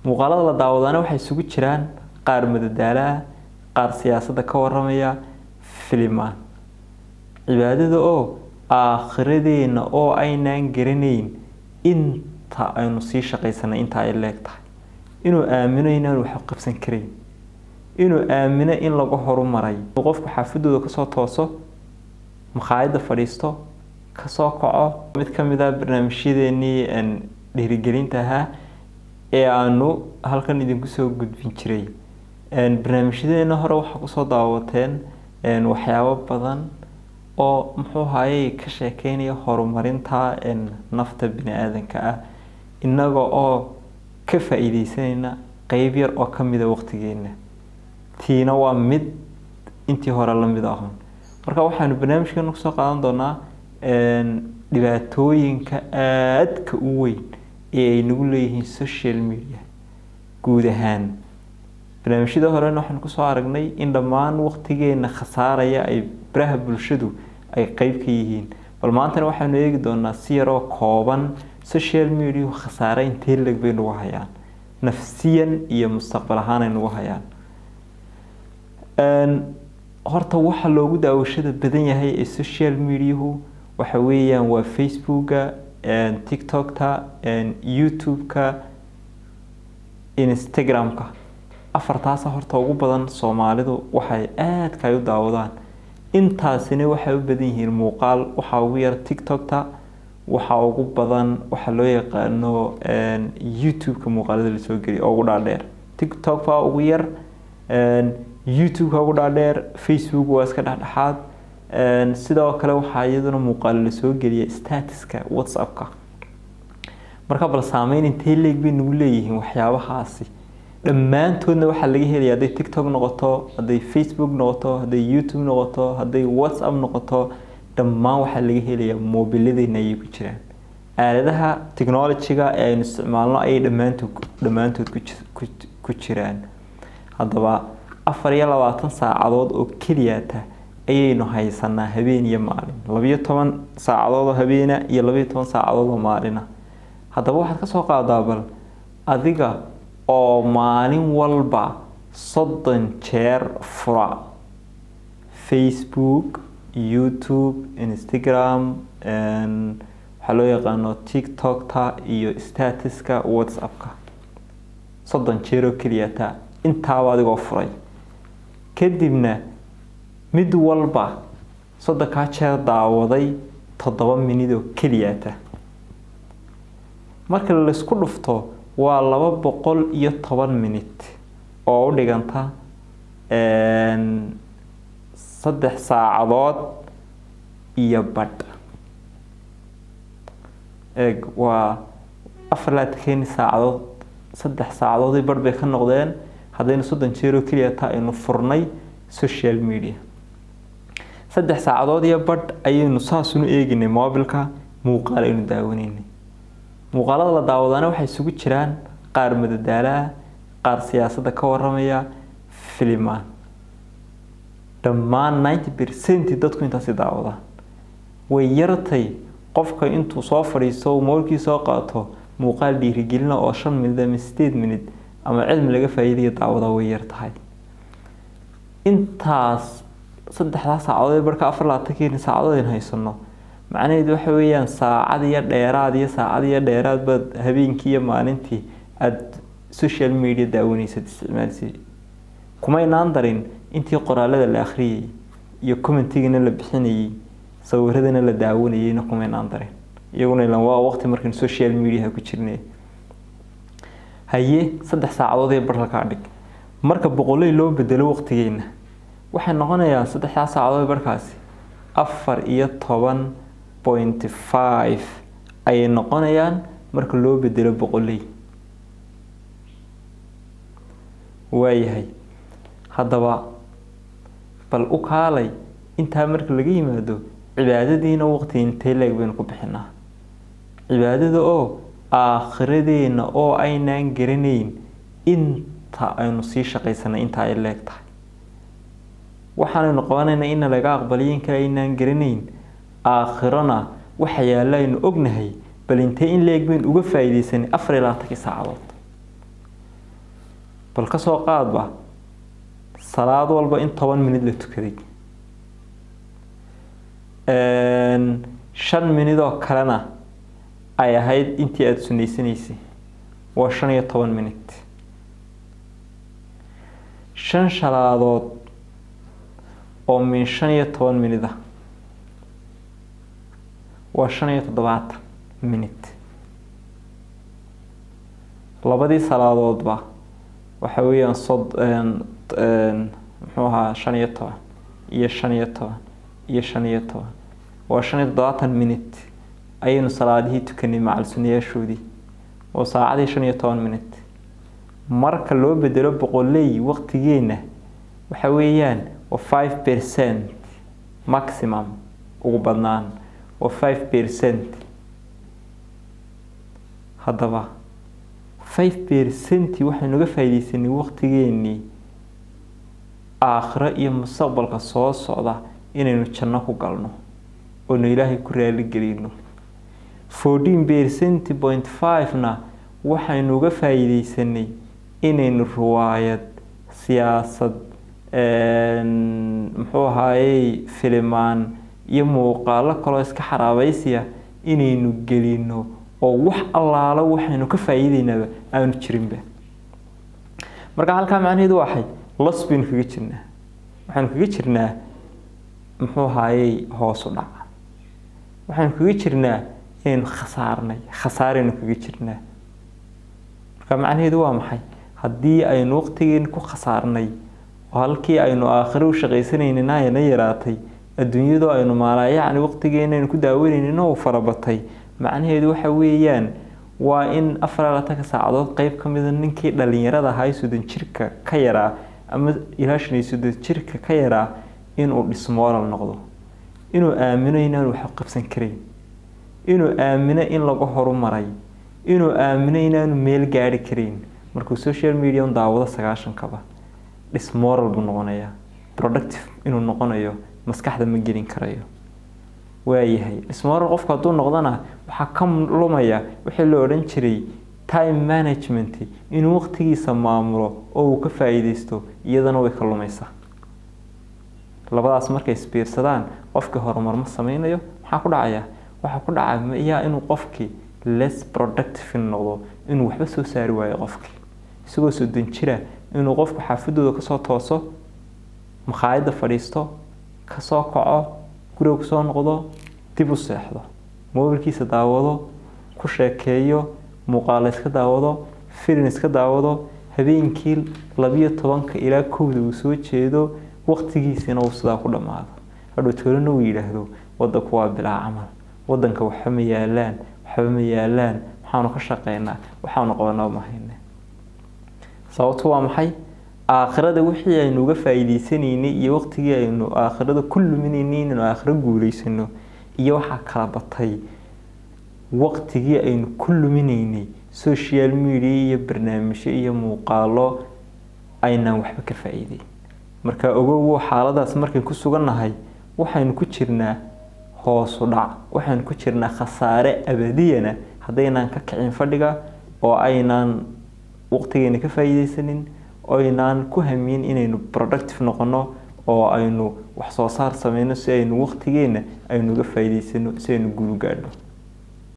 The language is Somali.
muuqaalada la daawadaana waxay isugu jiraan qaar madadaalaha qaar siyaasadda ka waramaya filimaan cibaadada oo aakhiradeenna oo aynaan garanayn inta aynu sii shaqaysanay inta ay leeg tahay inuu aamino inaan wax qabsan karayn inuu aamino in lagu horumaray qofku xaafadooda kasoo tooso makhaayadda fadhiisto kasoo kaco mid ka mid ah barnaamijyadeenii dhiirigelinta ahaa ee aanu halkan idinku soo gudbin jiray barnaamijyadeena hore waxaa kusoo daawateen waxyaabo badan oo muxuu hayay ka sheekeynaya horumarinta nafta bini aadanka ah innaga oo ka faa-iideysanayna qeyb yar oo kamida waqtigeena tiina waa mid intii hore lamid ahun marka waxaanu barnaamijkeena kusoo qaadan doonaa dhibaatooyinka aadka u weyn ee ay nagu leeyihiin social media guud ahaan barnaamijyada horena waxaan kusoo aragnay in dhammaan waqtigeena khasaaraya ay baraha bulshadu ay qeyb ka yihiin bal maantana waxaanu eegi doonaa si yaroo kooban social media khasaare intee leg bay nagu hayaan nafsiyan iyo mustaqbal ahaan ay nagu hayaan horta waxa loogu daawashada badan yahay ee social mediahu waxa weeyaan waa facebooka tiktokta youtube-ka instagram-ka afartaasa horta ugu badan soomaalidu waxay aadka ay u daawadaan intaasina waxay u badan yihiin muuqaal waxaa ugu yar tiktokta waxaa ugu badan waxaa loo yaqaano youtube-ka muuqaalada lasoo geliya oo ugu dhaadheer tiktok baa ugu yar youtube-ka ugu dhaadheer facebook waa iska dhexdhexaad sidoo kale waxaa iyaduna muuqaalo lasoo geliya statuska whatsapp-ka marka bal saameyn intee leeg bay nagu leeyihiin waxyaabahaasi dhammaantoodna waxaa laga helaya hadday tiktok noqoto hadday facebook noqoto hadday youtube noqoto hadday whatsapp noqoto dhammaan waxaa laga helayaa moobiladeyna ayay ku jiraan aaladaha technology-ga ee aynu isticmaalno ayay dhammaantood dhammaantood ku jiraan haddaba afar iyo labaatan saacadood oo keliyata ayaynu haysanaa habeen iyo maalin labiyo toban saacadood oo habeena iyo labiyo toban saacadood oo maalina haddaba waxaad ka soo qaadaa bal adiga oo maalin walba soddon jeer fura facebook youtube instagram waxaa loo yaqaano tiktokta iyo statuska whatsappka soddon jeer oo keliyata intaaba adigoo furay kadibna mid walba soddonkaa jeer daawaday toddoba minid oo keliyata marka laysku dhufto waa laba boqol iyo toban minit oo u dhiganta saddex saacadood iyo badh eeg waa afar laatakeeni saacadood saddex saacadoodii badh bay ka noqdeen haddaynu soddon jeeroo keliya taa aynu furnay social media saddex saacadood iyo badh ayaynu saasunu eeginay mobilka muuqaal aynu daawanaynay muuqaalada la daawadaana waxay isugu jiraan qaar madadaalaha qaar siyaasadda ka waramaya filimaan dhammaan ninety percent dadku intaasi daawadaan way yartay qofka intuu soo fadhiisto moolkii soo qaato muuqaal dhiirigelina oo shan minid ama sideed minid ama cilmi laga faa'iidaya daawada way yar tahay intaas saddexdaa saacadood ee barka afar labaatankeeni saacadood aynu haysano macnaheedu waxa weeyaan saacad iyo dheeraad iyo saacad iyo dheeraad baad habeenkii iyo maalintii aada social media daawanaysad isticmaalsi kumaynaan darin intii qoraalada la akhriyay iyo commentigana la bixinayay sawiradana la daawanayayna kumaynaan darin iyaguna ilan waa waqti markaynu social mediaha ku jirnay haye saddex saacadood ee bar lakaa dhig marka boqoley loo bedelo waqtigeena waxay noqonayaan saddexdaa saacadood barkaasi afar iyo toban point five ayay noqonayaan marka loo bedelo boqoley waayahay haddaba bal u kaalay intaa marka laga yimaado cibaadadiina waqti intee leeg baynu ku bixinaa cibaadada oo aakhiradeenna oo aynaan garanayn inta aynu sii shaqaysanay inta ay leeg tahay waxaanaynu qabanaynaa ina laga aqbaliyo in kale aynaan garanayn aakhirona waxa yaalla aynu ognahay bal intee in leeg baynu uga faa'iidaysanay afar iyo labaatankii saacadood bal ka soo qaadba salaad walba in toban minid la tukaday shan minid oo kalena ay ahayd intii aada sunaysanaysay waa shan iyo toban minid shan shalaadood oo min shan iyo toban minid ah waa shan iyo toddobaatan minid labadii salaadoodba waxa weeyaan sod muxuu ahaa shan iyo toban iyo shan iyo toban iyo shan iyo toban waa shan iyo toddobaatan minid ayaynu salaadihii tukanay macal sunayaashoodii oo saacadii shan iyo toban minid marka loo bedelo boqoley waqtigeenna waxa weeyaan waa five percent maximum ugu badnaan waa five percent haddaba five percenti waxaynu ga faaideysanay waqtigeenii aakhiro iyo mustaqbalka soo socda inaynu janno ku galno oonu ilaahay ku raaligelino fourteen percent point five-na waxaynu uga faa'iideysanay inaynu riwaayad siyaasad muxuu ahaayey filimaan iyo muuqaalo kaloo iska xaraabaysiya inaynu gelino oo wax allaalo waxaynu ka faa'iideynaaba aanu jirinba marka halkaa macnaheedu waxay los baynu kaga jirnaa waxaynu kaga jirnaa muxuu ahaayey hoosu dhaca waxaynu kaga jirnaa inaynu khasaarnay khasaaraynu kaga jirnaa marka macnaheedu waa maxay haddii aynu waqtigeena ku khasaarnay oo halkii aynu aakhiro u shaqaysanaynin ayna yaraatay adduunyadu aynu maalaa yacni waqtigeena aynu ku daawanaynin uu farabatay macnaheedu waxa weeyaan waa in afar iyo labaatanka saacadood qeyb ka mida ninkii dhalinyarada ahaa soddon jirka ka yaraa ama ilaa shan iyo soddon jirka ka yaraa inuu dhismooral noqdo inuu aamino inaanu wax qabsan karayn inuu aamino in lagu horumaray inuu aamino inaanu meel gaari karayn markuu social media un daawado sagaashankaba dhismoral buu noqonayaa productive inuu noqonayo maskaxda ma gelin karayo waayahay dhismoral qofku hadduu noqdona waxaa ka lumaya wixii la odhan jiray time management inuu waqtigiisa maamulo oo uu ka faa'iideysto iyadana way ka lumaysaa labadaas markay isbiirsadaan qofkii horumar ma sameynayo maxaa ku dhacaya waxaa ku dhacaya inuu qofkii less productive noqdo inuu waxba soo saari waayo qofkii isagoo soddon jira inuu qofku xaafadooda kasoo tooso makhaayadda fadhiisto kasoo kaco guriga kusoo noqdo dib u seexdo mobilkiisa daawado ku sheekeeyo muuqaalo iska daawado filin iska daawado habeenkii labiyo tobanka ilaa kowda uu soo jeedo waqtigiisina uu sidaa ku dhammaado hadhow toolana uu yidhaahdo wadanku waa bilaa camal wadanka waxba ma yaalaan waxba ma yaalaan waxaanu ka shaqeynaa waxaanu qabanaa mahayne sababtu waa maxay aakhirada wixii aynu uga faa'iideysanaynay iyo waqtigii aynu aakhirada ku luminaynay inaynu aakhiro guuleysano iyo waxaa kala batay waqtigii aynu ku luminaynay social media iyo barnaamijyo iyo muuqaalo aynaan waxba ka faa'iideyn marka ogow xaaladaas markayn ku sugannahay waxaynu ku jirnaa hoosu dhac waxaynu ku jirnaa khasaare abadiyana haddaynaan ka kicin fadhiga oo aynaan waqtigeena ka faa'iideysanin oynaan ku hamiyin inaynu productive noqono oo aynu wax soo saar sameyno si aynu waqtigeena aynu uga faa'iideysano si aynu guul gaadhno